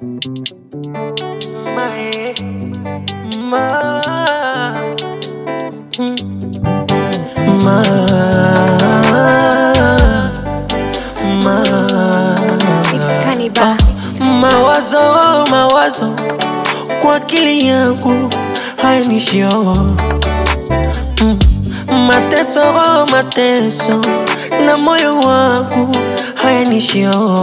Mae, ma, mm, ma, ma. It's Cannibal. Mawazo, mawazo kwa akili yangu hayanishio mm. Mateso, mateso na moyo wangu hayanishio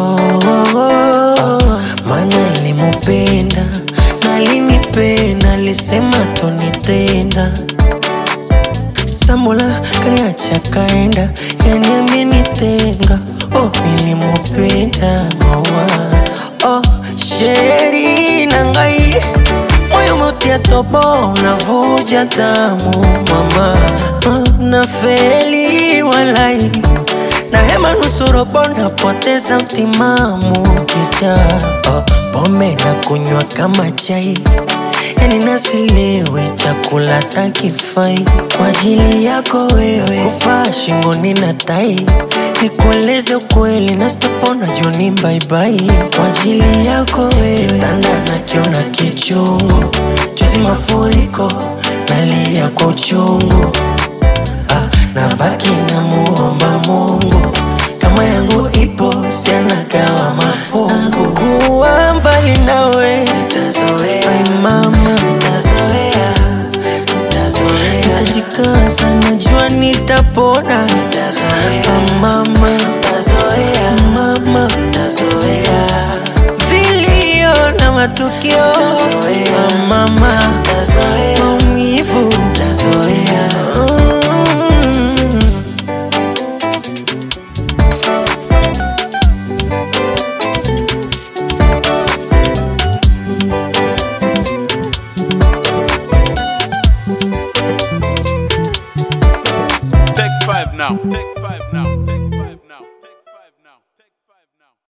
Mana nilimupenda na alinipenda, alisema tonitenda Sambola kaniacha kaenda, yani amenitenga. Oh, nilimupenda mawa oh, sheri na ngai moyo motia tobo navuja damu mama oh, na feli walai na hema nusurobo napoteza mtimamu kicha oh, pombe na kunywa kama chai yani nasilewe chakula takifai kwa ajili yako wewe kufaa shingoni na tai nikueleze ukweli na sitopona joni baibai kwa ajili yako wewe kitanda nakiona kichungu juzi mafuriko nalia kwa uchungu ah, na baki na muomba Mungu kama yangu ipo sianagawa mafungu kuwa mbali nawe nitazoea Ai mama nitazoea nitazoea nitajikaza najua nitapona nitazoea Ah, mama nitazoea mama nitazoea vilio na matukio Ah, mama nitazoea maumivu nitazoea mm. Take five now. Take five now. Take five.